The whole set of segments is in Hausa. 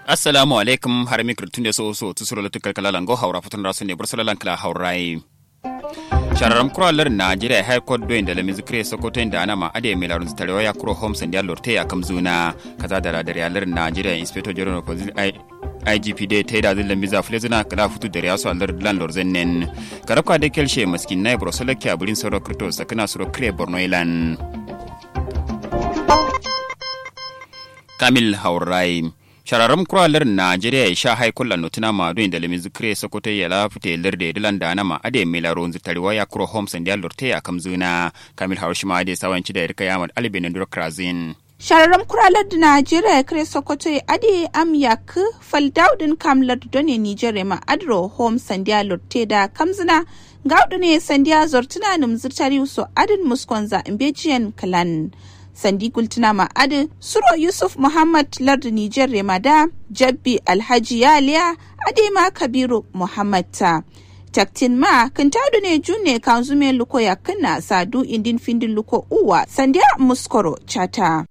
assalamu alaikum har mikro tunde so so tusuro la tukar kala lango haura futun rasu ne bursala lan kala haurai shararam kura lar najeriya high court doyin da lamizu kire sokoto inda ana ma ade mai larun tarewa ya kuro homes and lorte ya kamzuna kaza da ladar ya lar najeriya inspector general of police igp dai ta yi da zin lambiza fulezina kala futu da riyasu alar landlord zennen karabka da kelshe maskin na ibro solake a burin sauro krito sakana suro kire borno ilan kamil haurai shararram kuralar najeriya ya sha haikulla notuna madu inda lemin zikire sokoto ya lafute lirde dilan da nama ade mila ron zitariwa ya kuro homes and ya lorte ya kamzuna kamil haushima ade sawanci da irka yamad albin nduro krazin shararram kuralar da najeriya kare sokoto ya ade am yak faldaudin kamlar done nigeria ma adro home sandiya lorte da kamzina gaudu ne sandiya zortuna numzirtari so adin muskonza imbejiyan kalan sandi gultuna ma'adin suro yusuf muhammad lardu nijar remada jabbi alhaji yaliya adema kabiru muhammad ta taktin ma kintadu ne june kanzume luko ya kana sadu indin findin luko uwa sandiya muskoro chata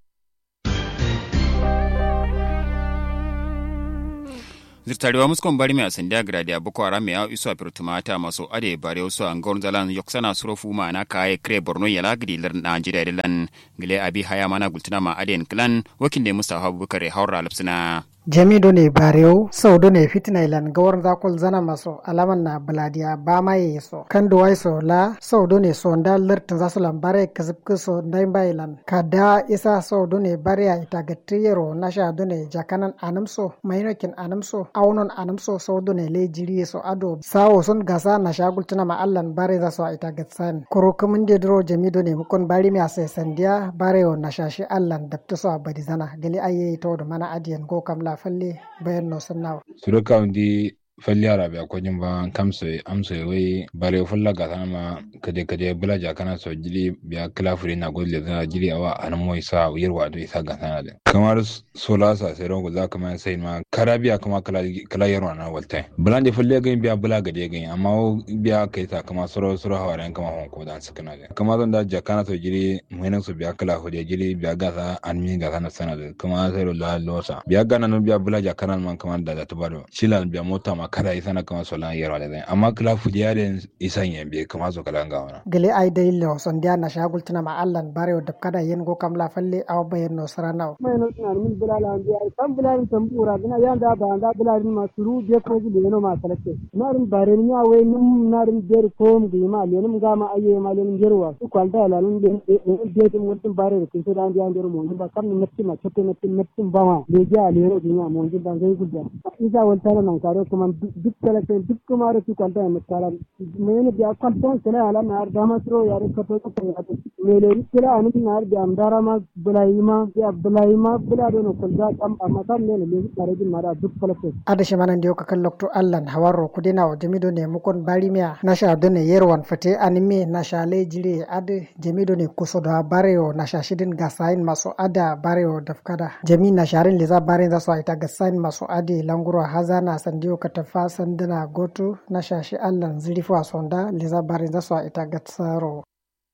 zirtarewa muskon bari mai asandiya gradi a boko haram ya iso a firtumata maso ade bare wasu an gaurin zalan yoksana surofu ma na kaye kire borno ya lagidi lar najeriya dilan gile abi haya mana gultuna ma aden klan wakin da mustafa abubakar haura lapsina jamido ne barew saudo ne fitina ilan gawar zakul zana maso alaman na baladiya ba ma ye so kan do wai so la saudo ne so nda lertin zasu lan bare kazib so ndai ba ilan kada isa saudo ne bare ya ita gatriyero na sha do ne jakanan anamso mainokin anamso aunon anamso saudo ne le jiri so ado sawo sun gasa na shagul tuna ma allan bare za so ita gatsan kuro kumin de dro jamido ne mukon bari mi ase sandiya bare na shashi allan dabta so abadi zana gali aye to do mana adiyan go kamla falle bayan no sannawa suru kaundi falli arabe ko jumba kamso amso we bare fulla ga ma kade kade bula ja kana so jili biya klafuri na golle da jili awa an moy sa yirwa do isa ga sana de kamar sola sa sai rongo za kama sai ma karabiya kuma kala kala yarwa na walta bulande fulle ga biya bula ga de ga amma biya kai ta kama soro soro hawaran kama hon ko dan sakana de kama don da ja kana so jili muhinan so biya kala ho de jili biya ga sa an mi ga sana sana de kama sai la losa biya ga nan biya bula ja kana man kama da da tubaro shilan biya mota ma kada isa na kama solan yarwa da zai amma kila fudiya da isan yambe kama so kala ga wana gele ay day lo son dia na shagul tana ma allan bare da kada yen go kam la falle aw bayen no sarana mai no tana min bilala an dia kan bilalin tambura dina yan da ba da bilalin ma suru je ko ji leno ma salake narin bare ni awe nim narin der ko mu gi ma lenin ga ma aye ma lenin jerwa su kwalda lalun de de de mun tin bare kin so dan dia der mo ba kam ni natti ma chotte natti natti ba ma le ja lero dinya mo ngi dan gai gudda isa wal tara nan kare kuma duk kalafen duk kuma da su kwanta mai kara mene biya kwanta kala ala na har dama suro ya rika to ko ya to mele kala an tin har da amdara ma bulaima ya bulaima bula do no kulga kam amma kam ne ne kare din mara duk kalafen ada shi manan dio kakal lokto allan hawaro kudina o jamido ne mukon barimia na sha do ne yerwan fate anime na sha le jire ade jamido ne kuso da bareo na sha shidin gasain maso ada bareo dafkada jami na sharin liza barin za su aita gasain maso ade languro hazana sandiyo katafa sandana goto na shashi allan zirifu a sonda liza barin za su a ita gatsaro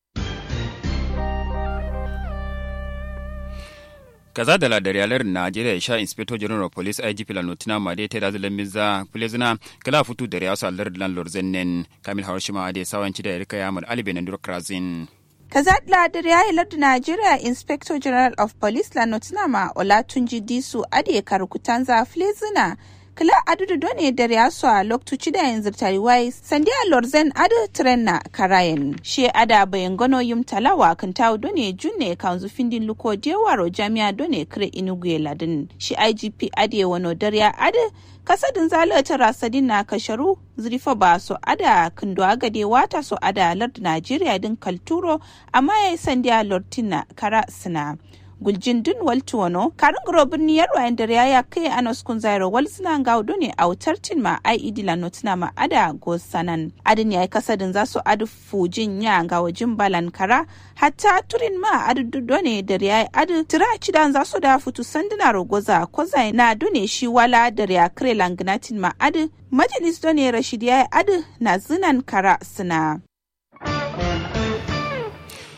kaza da ladar yalar najeriya sha inspector general of police igp la notina ma dai tada zalan miza plezina kala futu da riyasu allar lan lorzennen kamil hawashima ade sawanci da rika yamal aliben ndur krazin kazadla da yayi lardu Nigeria Inspector General of Police la Nottingham Olatunji Disu ade karukutanza flezina kila adudu done dare yaso a loktuci da yanzu tariwai sandiya lorzen adu tren na karayen she ada bayan gano yum talawa kan tawo done junne kanzu findin luko dewaro jami'a done kire inugu ladin shi igp ade wano dare adu kasadin zalata rasadin na kasharu zurifa ba so ada kindo agade wata so ada lard najeriya din kalturo amma yayi sandiya lortina kara sina guljin dun waltuwano karin grobin niyar wayan da ya kai anos kun zairo wal suna gaudo ne a wutar tin ma ai idila notina ma ada go sanan adin yayi kasadin za su adu fujin ya ga wajin balan kara hatta turin ma adu dudo ne da yayi adu tira cidan za su da futu sanduna rogoza kozai na dune shi wala da ya kre langnatin ma adu majalis done rashid yayi adu na zinan kara suna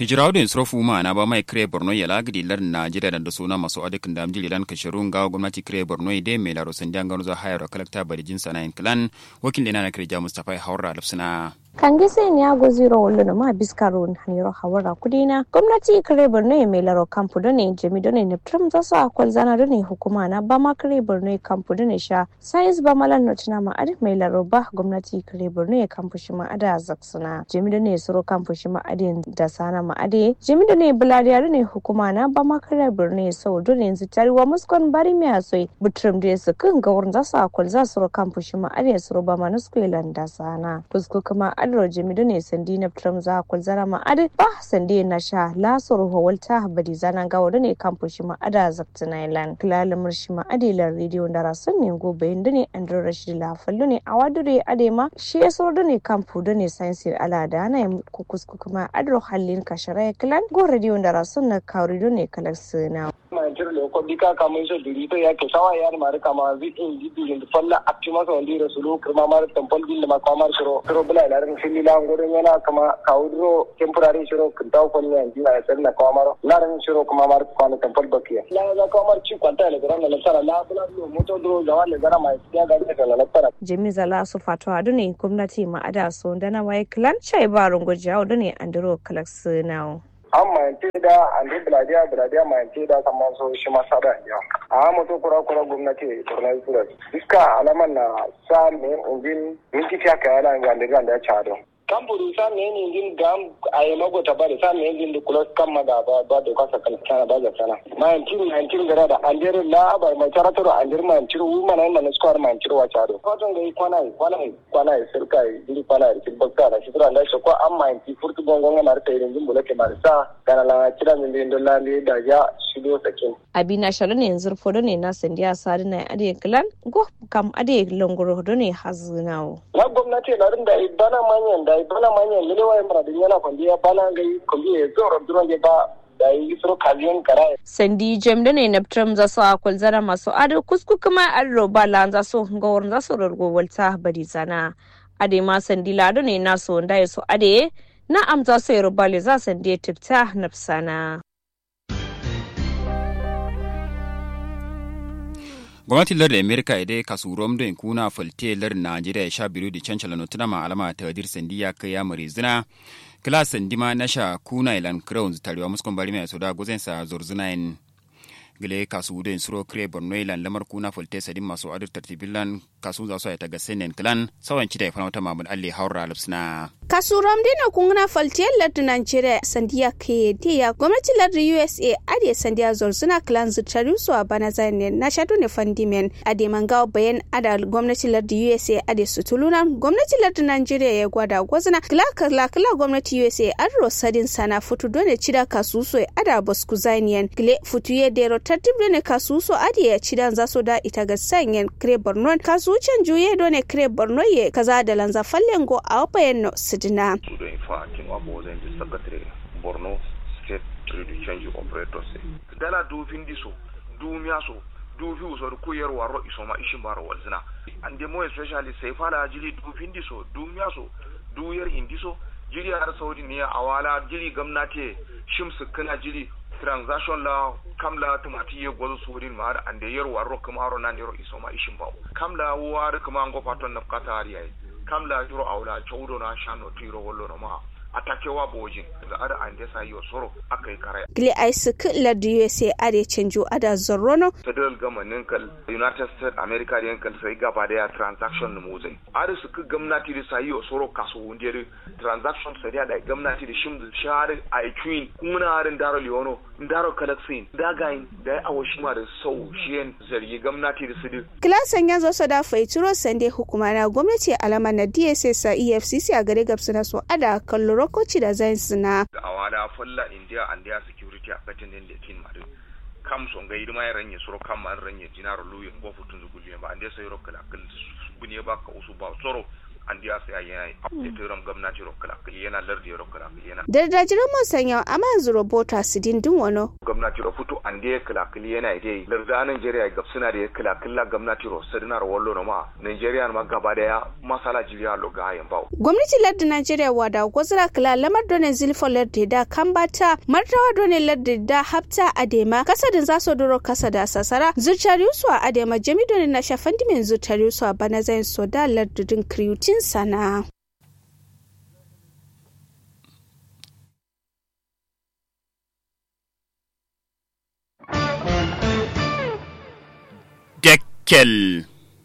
hijiraudin srofu ma na ba mai kire borno ya lagidi lar najeriya da suna masu adikin da amjili lan kashirun ga gwamnati kire borno ide mai laro sun jangan zuwa hayar kalakta bari jinsa na clan wakil da na kire ja mustapha haura lafsina kange sai ni ago zero wallo na ma biskaro haniro hawara kudina gwamnati kare borno ya mai laro kampu da ne jami da ne neptrum za su akwal zana da ne hukuma na ba ma kare borno ya kampu da ne sha sayis ba malan no tuna ma adi mai laro ba gwamnati kare borno ya kampu shi ma ada zaksuna jami da ne suro kampu shi ma adi da sana ma adi jami da ne bulariya da ne hukuma na ba ma kare borno ya sau da ne yanzu tariwa muskon bari mai asoi butrum da ya su kan gawar za su akwal za su ro kampu shi ma adi suro ba ma na skwelan da sana fusko kuma adro jamidu ne sandi na tram za kul zara ma ade ba sandi na sha lasoro hawalta badi zanan gawo da ne kampu shi ma ada zakta nailan kilala murshi ma ade la radio da rasun ne go bayin da ne andro rashid la fallu ne a wadure ade ma shi ya so da ne kampu da ne science ala da na kukusku kuma adro hallin kashara kilan go radio da rasun na kawri da ne kalar suna manchir le ko bika kama iso duri to yake sawa yar mari kama zi in di di falla aptima so ndi rasulu kirma mar temple bil ma kamar shiro shiro bula ilarin fili la ngoro yana kama kaudro temporary shiro kintaw ko ni andi na sel na kamar larin shiro kuma mar ko na temple bakiya la za kamar ci kwanta le garan la sara la bula lo moto dro jawan le gara mai ya ga da la sara jimi zala su fatwa da ne gwamnati ma ada so da na wai clan chai barun gujawo da ne andro kalaks now an mayance da andi biladiya biladiya mayance da kamar so shi ma sada ya a mutu kura kura gwamnati borno sura iska alaman na sa ne ungin minti fiya kaya na gande gande ya chado kamburu sa ne ne din gam a yi mago ta bari sa ne din da kula kan maga ba ba da kasa kan sana ba da sana mayan tiru mayan tiru gara da andir la ba mai taratar andir mayan tiru wu mana yin mana square mayan tiru wa chado fatan ga yi kwana yi kwana yi kwana yi sirka yi diri kwana yi kin bakka da shi tura da shi ko an mayan ti furtu gongon ga marta irin jin bulake marisa kana la kira min din don lande da ya shido sakin abina shalo ne yanzu fodo ne na sandiya sadi na ade klan go kam ade longoro do ne hazunawo na gwamnati na rinda bana manyan da bana manyan lelewa ya mara dunyana kwandiya bana ga yi kwandiya ya zo rabduran ya ba da yi suro kaziyon kara sandi jem da ne na tram za su akwal zara masu ado kusku kuma an roba lan za su gawar za su rargo walta bari zana ade ma sandi lado ne na so da ya so ade na amza su ya rubale za sandi ya tifta nafsana. gwamnatin lar amerika ide kasu rom do kuna falte lar najeriya sha biyu da cancala no tuna alama ta wadir sandiya kai ya mare zina kila sandima na sha kuna ilan crowns tarewa muskon bari mai soda gozen sa zorzuna in gile kasu do suro kre borno ilan lamar kuna falte sadin masu adir tartibilan kasu za su ya taga senen klan sawan cita ya fana wata mamud alli haura lupsna kasuram dina kungna faltiyar lardin Nigeria sandiya ke diya gwamnatin lardin USA ade sandiya zorzuna clan zutari su a bana zane na shaɗu ne fandimen ade mangawa bayan ada gwamnatin lardin USA ade sutuluna gwamnatin lardin Nigeria ya gwada gwazna kila kila kila gwamnatin USA an rosadin sana futu dole cida kasuso ada bosku zaniyan gile futu ya dero tartib dole kasuso ade ya cidan zaso da ita ga sanyen kre borno kasucen juye dole kre borno ye kaza da lanza fallengo a wapayen no sidina. Kudo in fa kin wa bo zan ji secretary Borno State Trade Change Operators. Dala du vindi so, du miya so, du fi so ko yar waro iso ma ishin baro walzina. And the more especially sai fala jiri du vindi so, du miya so, du yar indi so, jiri har Saudi ne awala jiri gamnati shimsu kana jiri transaction la kamla tumati ye gwazo surin ma da ande yar waro kuma haro nan yaro iso ma ishin bawo kamla war kuma ngo paton na kata hari ai kamla yaro awla chawdo na shano tiro wollo no ma atakewa bojin da ada ande sa yo soro akai kare gile ai su kila da USA ade canjo ada zorrono federal government kal united states america den kal sai gaba da transaction mu zai ada su ku gwamnati da sai yo soro kaso wundere transaction sai da gwamnati da shim share ai queen kuma harin daro leono daro kalaksin dagain da awashima da sau shiyen zargi gwamnati da su kilasan ya zo da faituro sande hukuma na gwamnati alama na DSS a EFCC a gare gabsu na so ada kallo rokoci da zai suna. A wada fulla India and their security a katin din da kin madu. Kam son ga idima ya ranye soro kam an ranye dinaro luyin go futun zuguliyan ba ande sai rokala kal bunye ba ka usu ba soro an diya sai yana yi itiram gwamnati ro kala yana lardi ro kala yana da dajiran mun sanya amma yanzu robota su dindin wano gwamnati ro fito an diya kala yana dai larda Nigeria ga suna da kala kala gwamnati ro sadinar wallo no ma Nigeria ma gaba daya masala jiriya lo ga yan bawo gwamnati lardin Nigeria wada gwazira kala lamar done zilfo lardi da kambata martawa done lardi da hafta adema kasadin zaso duro kasada sasara zuciyar yusu a adema jami done na shafan dimin zuciyar yusu a bana zayin soda lardudin kriyutin sana Dekkel.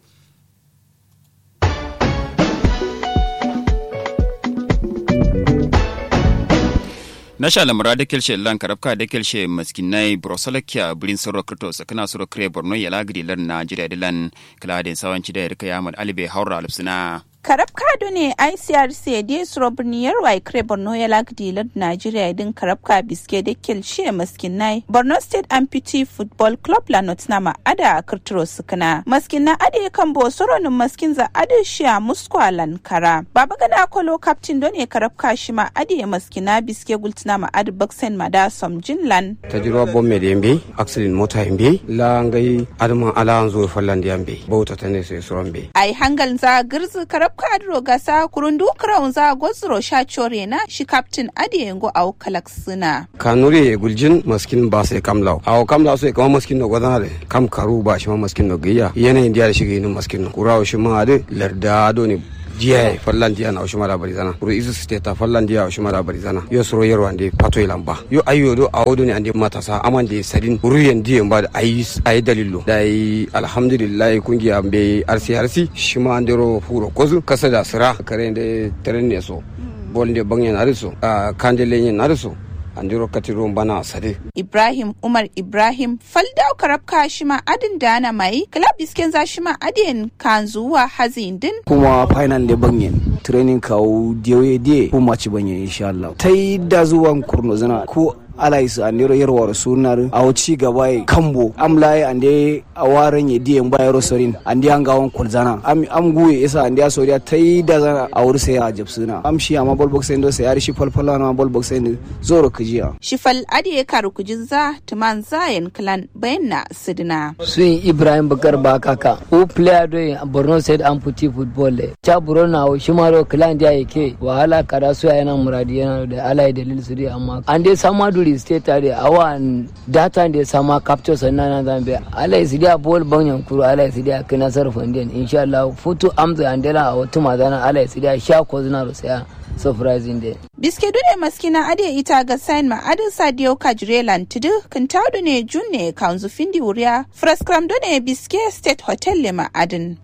na sha lamura da kelshe lan karabka da kelshe maskinai brosalakia birin soro krito sakana soro kre borno ya lagri lan na jira dilan kala den sawanci da yarka ya alibe haura alfsina karab kado ne icrc da suro birniyar wa kre borno ya lagdi lad nigeria din karab ka biske da kelshe maskinai borno state amputee football club la notnama ada kirtiro sukana maskina ade kan bo soronin maskin za ade shiya muskwalan kara baba gana kolo captain don ne karab ka shi ma ade maskina biske gultina ma ade baksen mada som jinlan tajirwa bomme de mbe accident mota mbe la ngai adama ala anzo fallandi ambe bauta tane sai suron be ai hangal za girzi karab ka adro gasa kurundu crown za gozro sha chore na shi captain ade yango au kalaksina kanuri guljin maskin ba sai kamlaw aw kamlaw sai kama maskin no godana de kam karu ba shi ma maskin no giya yanayin diya da shi ginin maskin no kurawo shi ma ade larda do ne jiya fallan diya na oshima da barizana kuro isu state fallan diya oshima da barizana yo soro yero ande pato ilamba yo ayo do awodo ne ande matasa amande sadin ruyen diya ba da ayi ayi dalilo da yi alhamdulillah kungiya be arsi arsi shima andero furo kozu kasa da sira kare de teren so bolde bangen ariso kandele yen ariso andiro katiro bana sade ibrahim umar ibrahim faldau karabka shima adin dana mai club isken za shima adin kan zuwa hazin din kuma final le banyen training kawo diyoye diye ko maci banyen insha Allah tai da zuwan kurno zana ko alais andiro yerwar sunar aw ci gaba e kambo am laye ande awaran ye diyen ba yero sorin ande an gawon kulzana am am guye isa ande a soriya tai da zana awur sai a jabsuna am shi amma bol box endo sai ari shi falfala na bol box endo zoro kijiya shifal adiye karu kujinza tuman zayen clan bayanna sidina sun ibrahim bakar bakaka o player do borno state amputee football cha burona o shimaro clan dia yake wahala kada su yana muradi yana da alai dalil su dai amma ande samadu Maiduguri state tare awan data da sama capture sannan na zambe ala isi dia bol banyan kuru ala isi dia kana sarfa indian insha Allah futu amza andela a wata mazana ala isi dia sha ko zina rusaya surprising day biske dune maskina ade ita ga sign ma adin sadio kajrelan tudu kan taudu ne junne kanzu findi wuriya fraskram dune biske state hotel le ma adin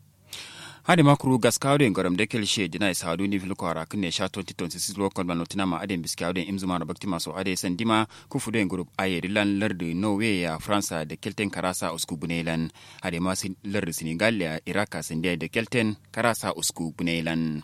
hade makuru gaskawde ngoram de kelshe dina isa hadu ni filko ara kunne sha 2026 lokon ma notina ma aden biskawde imzuma na bakti maso ade sandima ku fude group aye dilan larde norway ya france de kelten karasa usku bunelan hade ma larde senegal ya iraka sande de kelten karasa usku bunelan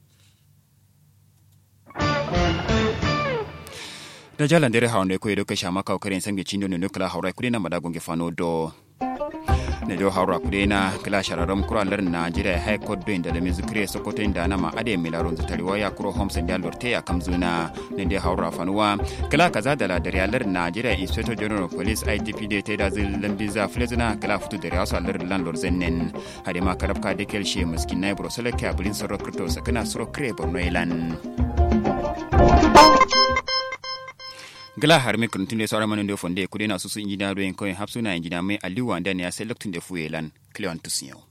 da jalan dere hawnde ko edo kasha maka karen sange chindo ne nukla hawra kudena madagonge fano do ne do hawra kudena kala shararam kura lar najeriya hay koddo inda da mizukre sokoto inda nama ade milaron zatari waya kuro homes inda lorte ya kamzuna ne de hawra fanuwa kala kaza da ladar lar najeriya inspector general of police igp de te da zil lambiza flezina kala futu da rasu lar landlord zennen hade ma karabka de kelshe miskin nay brosole ka bulin soro kripto sakana soro kre borno ilan gala har mi kun tunde sawara manon do fonde kudena susu injina do en koy hapsuna injina mai aliwa ndane ya select tunde fuelan cleon tusiyo